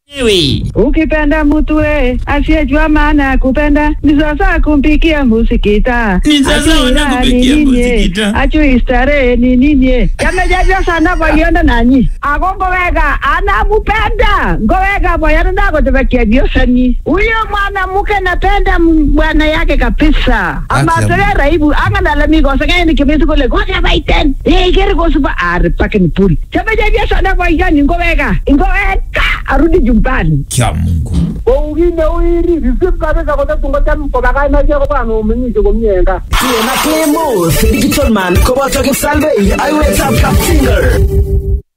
Ewe. Ukipenda mtu we asiyejua maana ya kupenda ni sasa kumpikia musikita. Ni sasa Ajui wana raha kupikia ni nini, musikita. Ajui starehe ni nini. Yamejajwa sana boyondo nanyi. Ako ngoweka anamupenda. Ngoweka boyondo nako tumekia biosani. Huyo mwanamke napenda m- bwana yake kabisa. Ama Acha tere raibu anga nalami ko sanga ni kimisi kule ko sa baiten. Eh kere ko suba ar pakin pool. Yamejajwa sana boyondo ngoweka. Ngoweka arudi jumbani. Kya Mungu. kou kit neu iri risip kabisa kotatun kocham kobakach machek kobwan omeng'ishe komie en gaa Tena Clemos, Digital Man, koboto Kipsalvei, aiwetab Kapsinger.